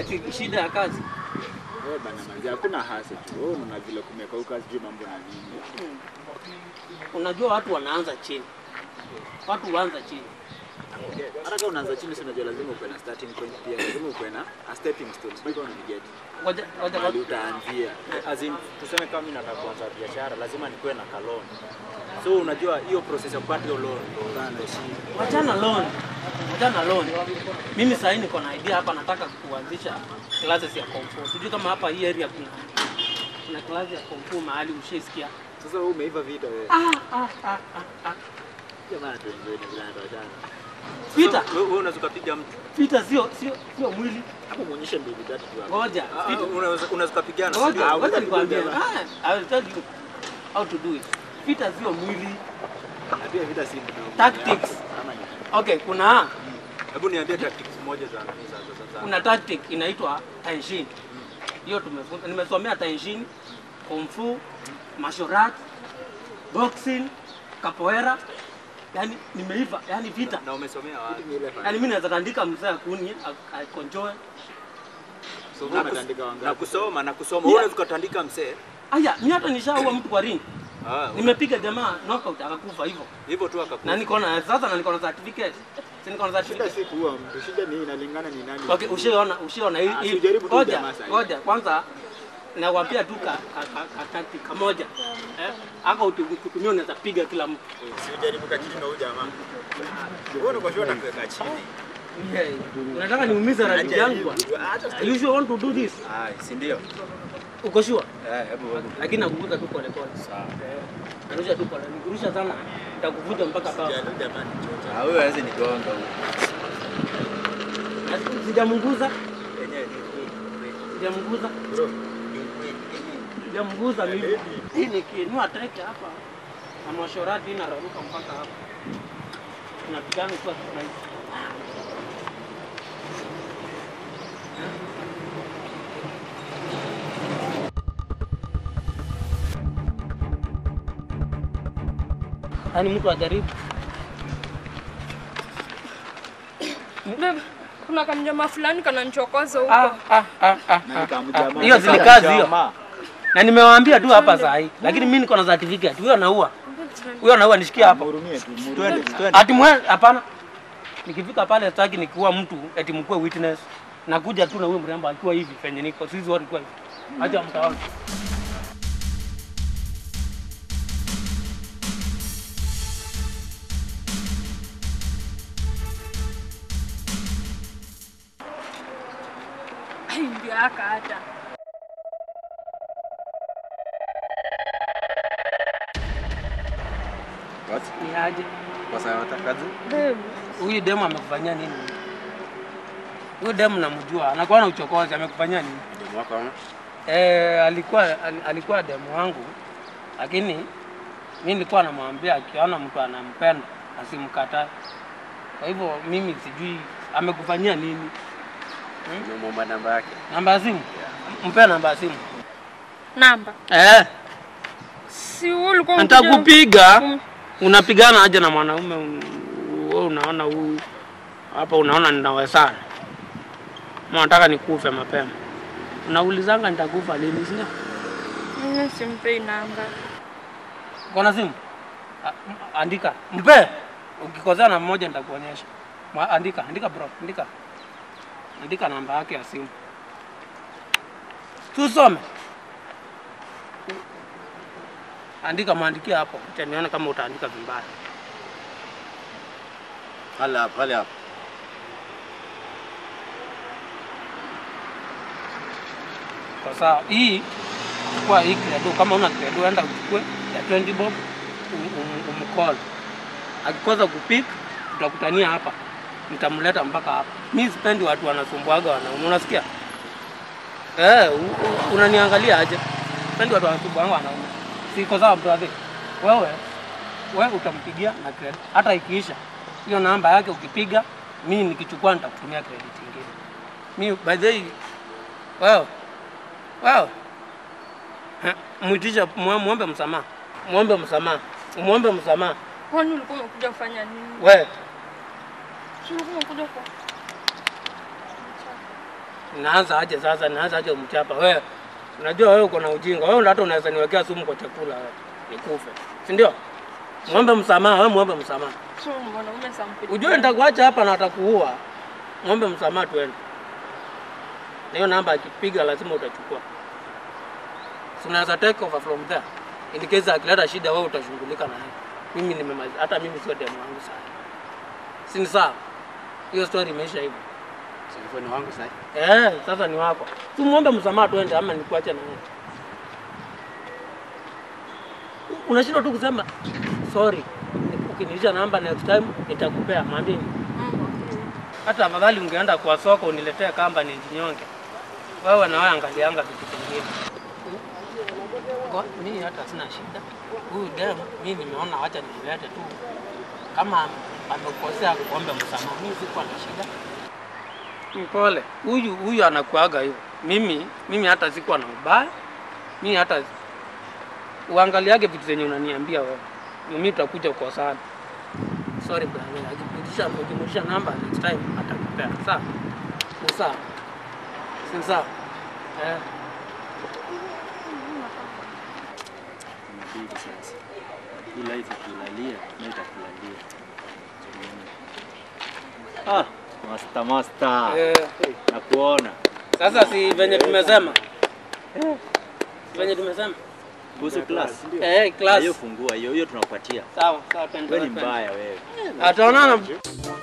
si shida ya kazi. Wewe bana manzi, hakuna hasa tu. Wewe unaona vile kumekauka, sijui mambo na nini. Unajua watu wanaanza chini, watu huanza chini. Hata kama unaanza chini, si unajua lazima ukuwe na starting point pia, lazima ukuwe na a stepping stone. Sijui kama unaniget. Ngoja ngoja Mahali ngoja. utaanzia. As in, tuseme kama mimi nataka kuanza biashara lazima nikuwe na kalon. So unajua hiyo process ya kupata hiyo loan ndo shida. Wachana loan, wachana loan. Mimi sasa hivi niko na idea hapa, nataka kuanzisha classes ya kung fu. Sijui kama hapa hii area kuna kuna class ya kung fu mahali ushaisikia. Sasa wewe umeiva vita wewe. Ah, ah, ah, ah, ah. Jamani tuenjoy na vile tunatoshana. Vita, Wewe wewe unaweza kupiga mtu. vita sio sio sio mwili. Hapo muonyeshe mbili tatu tu hapo. Ngoja, Ah, vita. Unaweza unaweza kupigana. si Ngoja, ndio? ngoja nikwambie. Ah, I will tell you how to do it. Vita sio mwili. Na pia vita si mdomo. Tactics. Ama ni Okay, kuna Hebu niambie tactics moja za za za- za. kuna tactic inaitwa Taishin. Hiyo tumefunza, nimesomea Taishin, Kung Fu, martial arts, boxing, capoeira. Yani nimeiva, yani vita. Na umesomea wapi? ni ile fanya. Yani mimi naweza tandika mzee akuni akonjoe. So Na wewe kus- umetandika Na wangapi? kusoma na kusoma. Yeah. Wewe unaweza kutandika msee. Aya, mimi hata nishaua mtu kwa ring. Ah, Nimepiga jamaa knockout akakufa hivyo. hivyo tu akakufa. Na niko na sasa na niko na certificate. Si niko na Shida certificate. si kuua mtu, shida ni inalingana ni nani. Okay, ushaona ushaona hii Ah, hii. sijaribu tu Ngoja, jamaa sahi. ngoja kwanza nakwambia tu ka, ka, ka, ka tactic kamoja. Eh? Aka ukitumia unaweza piga kila mtu. Si ujaribu kachini na huyu jamaa. Wewe uko sure utakuweka chini. Yeah. Unataka niumize rafiki yangu bwana. Are you sure want to do this? Ah, si ndio? Uko sure? Eh, hebu wewe. Lakini nakuvuta tu pole pole. Sawa. Eh. Narusha tu pole. Nikurusha sana nitakuvuta mpaka pao. Jana jamani chocha. Ah, wewe hawezi nigonga huyo. Sijamguza, Yenyewe ni sijamguza, Bro, sijamguza mimi. Hii nikiinua teke hapa na mwashorati inararuka mpaka hapa. Tunapigana kwa kirahisi. Yaani mtu ajaribu. Babe, kuna kamjama fulani kananichokoza huko. Ah, ah, ah, ah, na ah. nikamjamaa. Hiyo si ni kazi hiyo. Na nimewaambia tu hapa saa hii, lakini mimi niko na certificate. Huyo anaua. Huyo anaua nishikie hapa. Mhurumie tu, mhurumie. Twende, twende. Ati mwe hapana. Nikifika pale sitaki nikiwa mtu eti mkuwe witness. Nakuja tu na huyo mrembo akiwa hivi penye niko. Sisi wote kwa hivi. Acha mtaona. Ai, ndio haka hata. What? Ni aje? Kwa sababu natakaje? Babe, Huyu demu amekufanyia nini? Huyu demu namjua, anakuwa na uchokozi, amekufanyia nini? Ndio mwaka ama? Eh, alikuwa al- alikuwa demu wangu, lakini mimi nilikuwa namwambia akiona mtu anampenda asimkatae. Kwa hivyo mimi sijui amekufanyia nini. Nimemwomba namba yake. Namba ya simu? Mpe namba ya simu. namba. Eh, Si wewe ulikuwa unakuja- nitakupiga. Mm. Unapigana aje na mwanaume? un- Wewe unaona huyu hapa, unaona ninawezana, Ma nataka nikufe mapema. Unaulizanga nitakufa lini, sio? Mimi simpei namba. Kona simu? A- m- Andika. Mpe. Ukikosea na mmoja nitakuonyesha. Mwa- Andika, andika bro, andika. Andika namba yake ya simu. Tusome. Andika, mwandikie hapo. Acha nione kama utaandika vibaya. Pale hapo, pale hapo. Kwa sawa. Hii chukua hii credo, kama una credo enda uchukue ya 20 bob um, um, umcall. Akikosa kupik tutakutania hapa, nitamleta mpaka hapa. Mi sipendi watu wanasumbuaga wanaume, unasikia? Eh, u- u- unaniangalia aje? Sipendi watu wanasumbuaga wanaume. Siko sawa brother. Wewe wewe utampigia na credit. Hata ikiisha hiyo namba yake ukipiga, mimi nikichukua nitakutumia credit nyingine. Mimi by the way, wewe wewe Ha, mwitisha mwa- muombe msamaha, muombe msamaha, muombe msamaha. Kwani ulikuwa umekuja kufanya nini? We Si ulikuwa umekuja kwa Naanza aje sasa? Naanza aje mchapa wewe? Unajua wewe uko na ujinga. Wewe ndio hata unaweza niwekea sumu kwa chakula wewe. Nikufe. Si ndio? Muombe msamaha, wewe muombe msamaha. So mwanaume sampuli. Ujue nitakuacha hapa na atakuua. Muombe msamaha tuende. Na hiyo namba akipiga lazima utachukua. So unaweza take over from there. In case akileta shida wewe utashughulika na yeye. Mimi nimemaliza, hata mimi sio demu wangu sana. Si ni sawa? Hiyo story imeisha hivyo. Telefoni wangu sasa. Eh, sasa ni wako. Tu muombe msamaha tuende ama nikuache na yeye. U- Unashindwa tu kusema sorry. Ukinilisha namba next time nitakupea, mwambie. Hata afadhali ungeenda kwa soko uniletee kamba ni jinyonge. Wewe na wewe angalianga vitu vingine. Ngo- Mimi hata sina shida. Huyu dem mimi nimeona wacha nimlete tu. Kama amekosea kuombe msamaha, mimi sikuwa na shida. Mpole. Huyu huyu anakuaga hivyo. Mimi mimi hata sikuwa na ubaya. Mimi hata uangaliage vitu zenye unaniambia wewe. Mimi tutakuja kwa sana. Sorry brother. Akipitisha akijumlisha namba next time atakupea. Sawa? Ni sawa. Si sawa? Eh. Inabidi sasa. Hii life ukilalia, na itakulalia. Ah, master master. Eh. Nakuona. Sasa si venye tumesema. Si venye tumesema. Kuhusu class. Eh, class. Hiyo fungua hiyo, hiyo tunakupatia. Sawa, sawa twende. Wewe ni twende. mbaya wewe. Ataonana.